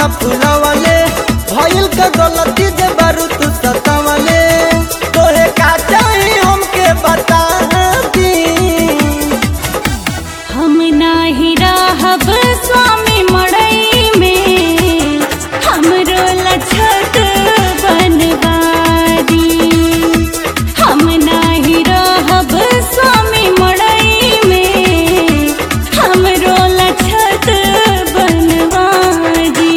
फुलवले भइल का गलती जे बारू तू सतावले तोहे का चाही हमके बता दी हम नाही रहब स्वामी मड़ई में हमरो लछत बनवारी हम नाही रहब स्वामी मड़ई में हमरो लछत बनवारी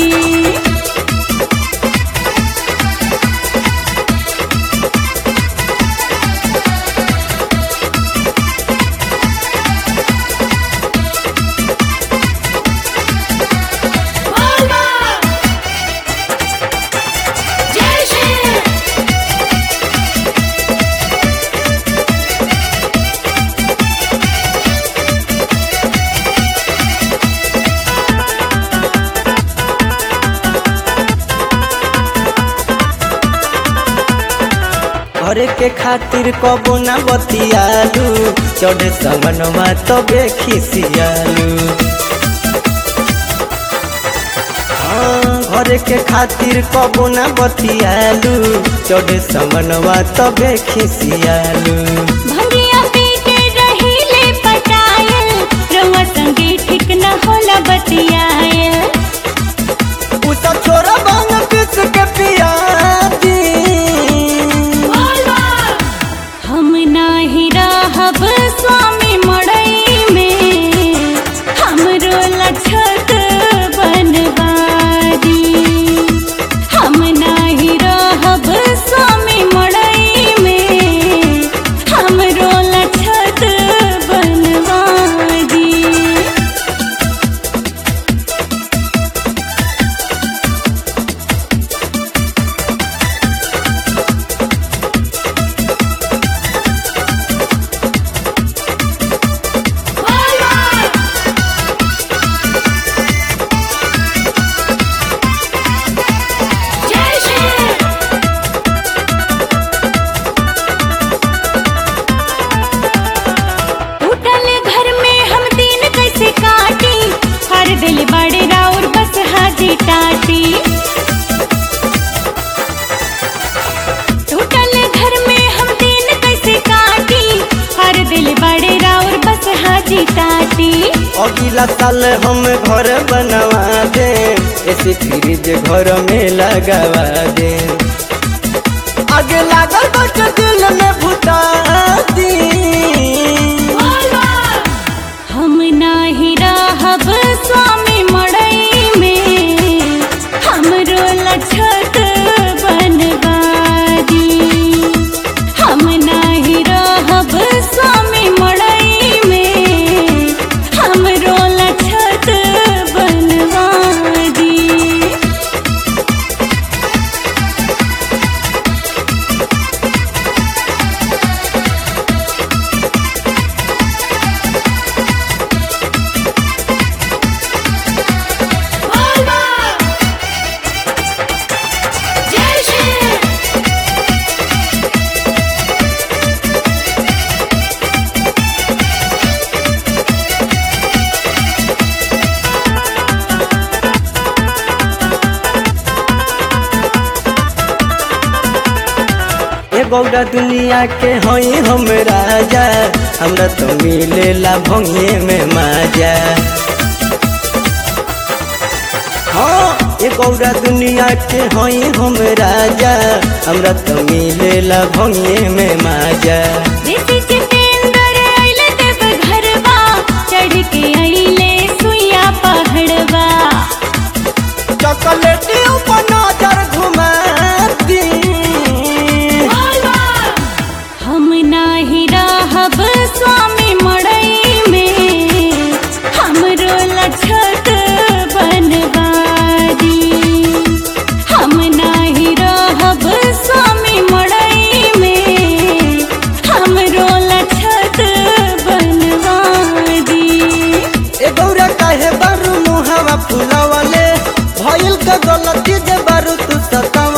घरे के खातिर कबो ना बतियालू चढ़े सवनवा तबे खिसियालू हाँ, घरे के खातिर कबो ना बतियालू चढ़े सवनवा तबे खिसियालू भंगिया पी के रहिले पटायल रउआ संगे ठीक न होला बतियायल उ सब छोरा बांग पिस के पिया दी हम नाही रहब स्वामी मड़ई में हमरो लछत बनवारी हम नाही रहब स्वामी मड़ई में हमरो लछत बनवारी उठल घर में हम दिन कैसे काटी हर दिल बड़े राउर बस हाजी टाटी टूटल घर में हम दिन कैसे काटी हर दिल बड़े राउर बस हाजी टाटी अगला साल हम घर बनवा दे ऐसे फ्रिज घर में लगवा दे आगे लागल बट दिल में भुता दी हम नाही रहब स्वामी मड़ई में हमरो लछत बनवारी हम नाही रहब स्वामी मड़ई में हमरो लछत बनवारी ए गौरा दुनिया के हई हम राजा हमरा तो मिलेला भंगे में माजा हाँ ए गौरा दुनिया के हई हम राजा हमरा तो मिलेला भंगे में माजा देसी जितेंद्र अइले देव घरवा चढ़ के अइले सुइया पहाड़वा चॉकलेटी ऊपर नजर घुमा दी हम नाही रहब स्वामी मड़ई में हमरो लछत बनवारी हम नाही रहब स्वामी मड़ई में हमरो लछत बनवारी ए गौरा काहे बारू मुहावा फुलावले भइल का गलती जे बारू तू सताव